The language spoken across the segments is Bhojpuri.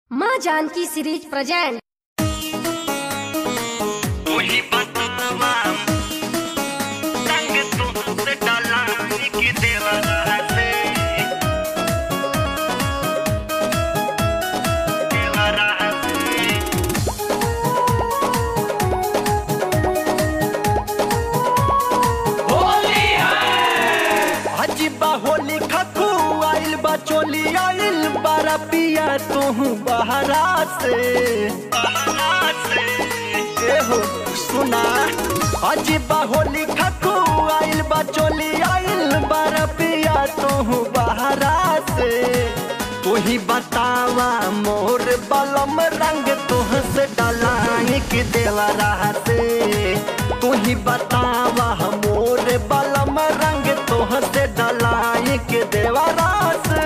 माँ जानकी सीरीज प्रेजेंट वही बतावा रंग तुमसे डाला कि देवरा से देवरा से अजीबा होली खकू आइल बा चोली आइल बारा पिया तू बहरा से बहरा से ए हो सुना अजीबा होली खकू आइल बा चोली आइल बारा पिया तू बहरा से तू ही बतावा मोर बलम रंग तुह से डलाई कि देवरा से तू ही बतावा मोर बलम रंग तुह से डलाई कि देवरा से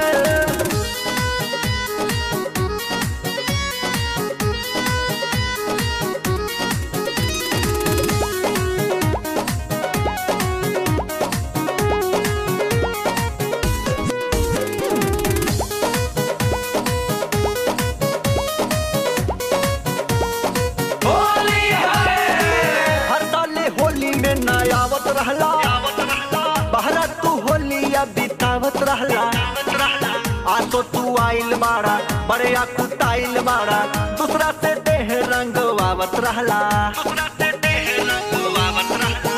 हर साले होली में नयावत रहला आवत रहला बहरा तू होलिया बितावत रहला आवत रहला आ तो तू आइल बाड़ा बड़े कुटाइल बाड़ा दूसरा से देह रंग वावत रहला दूसरा से देह रंग आवत रहला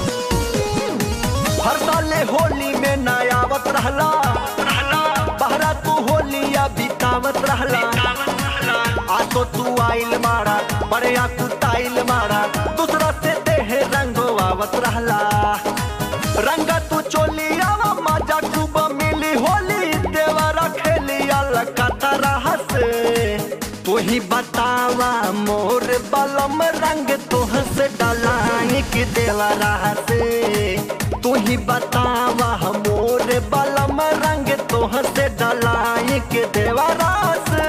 हर साले होली में नयावत रहला रहला बहरा तू होलिया बितावत रहला आवत रहला आ तो तू आइल बाड़ा बड़े कुटाइल बाड़ा दूसरा से देह रंग वावत रहला रंग तू चोलिया मजा खूब मिली होली देवरा खेलिया लकता रहा से तू ही बतावा मोर बलम रंग तुह से डलाई कि देवरा से तू ही बतावा मोर बलम रंग तुह से डलाई कि देवरा से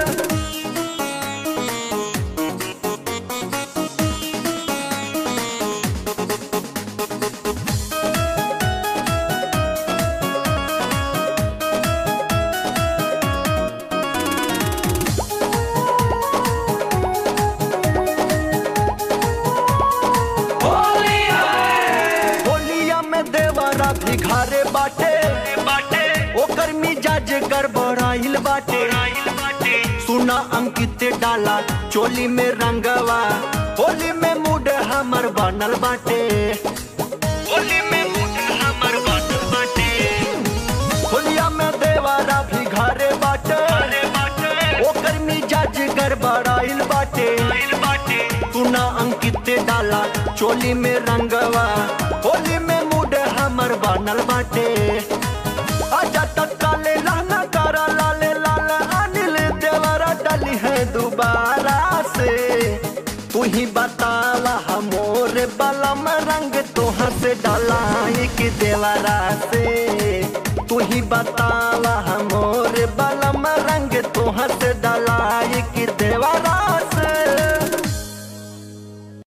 होलिया में देवरा भिखारे बाटे बाटे ओकर मिजाज गड़बड़ाइल बाटे राइल बाटे सुना अंकित डाला चोली में रंगवा होली में मूड हमर बनल बाटे होली में मुठ हमर बाटल बाटे होलिया में देवरा भिखारे बाटे अरे बाटे ओकर मिजाज गड़बड़ाइल बाटे राइल बाटे सुना अंकित डाला चोली में रंगवा होली में मूड हमर बनल बाटे आजा तत्काले लहना करा लाले लाल अनिल देवरा डली है दोबारा से तू ही बतावा हमोर बलम रंग तोहर से डलाई कि देवरा से तू ही बतावा हम